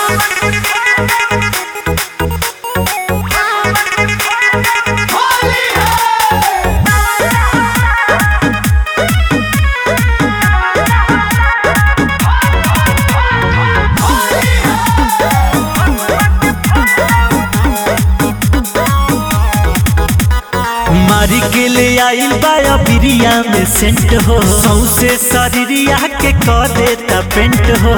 मारी के ले आइल बाया बिरिया में सेंट हो सौसे शरीरिया के क देता पेंट हो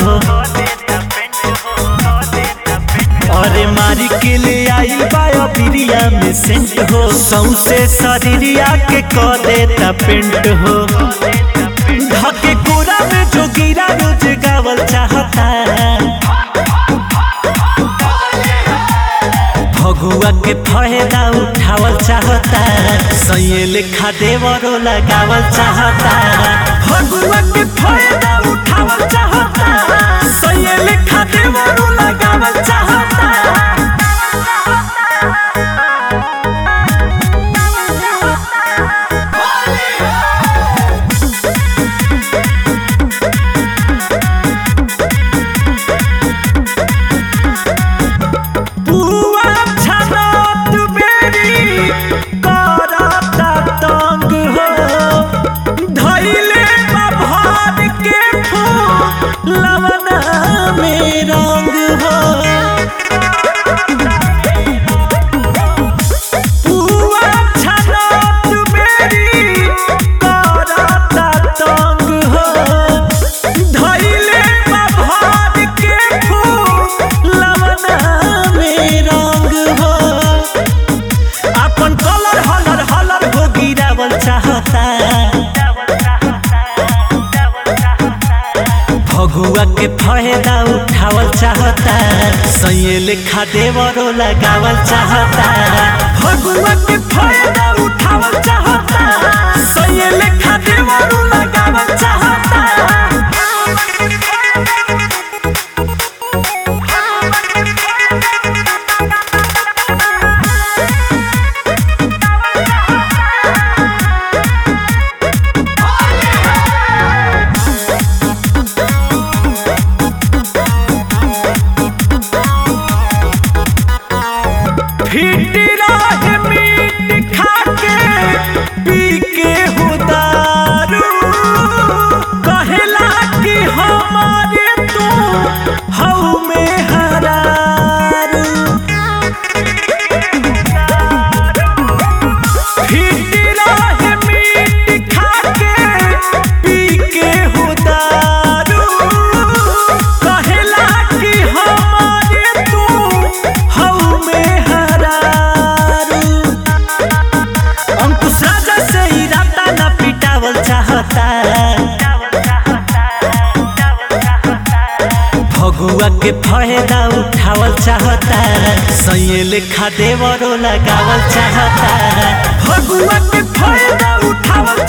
अरे मारी के ले आइल बाया बिरिया में सेंट हो सौसे शरीरिया के क देता पेंट हो धके कोरा में जो गिरा रोज गावल चाहता भगुआ के फायदा उठावल चाहता सैये लेखा देवरो लगावल चाहता भगुआ के फायदा उठावल चाहता सैये लेखा देवरो लगावल चाहता बुआ छनत बेरी करता तंग हो धैले भर के फूल लवना में रंग हो बुआ छनत बेरी करता तंग हो धैले भर के फूल लवना में रंग हो अपन कलर हलर हलर हो गिरावल चाहता भगुआ के फायदा उठावल चाहता सैये लेखा देवरो लगावल चाहता भगुआ के फायदा उठावल चाहता सैये लेखा देवरो लगावल चाहता फिट रहे मीट खा के पी के हो दारू कहेला कि हमारे तू हऊ में हरारू फिट रहे मीट खा के पी के हो दारू कहेला कि हमारे तू हऊ में हरारू अंकुश राजा से ही राता ना पिटावल चाहता भगुआ के फायदा उठावल चाहता सैये लेखा देवरो लगावल चाहता भगुआ के फायदा उठावल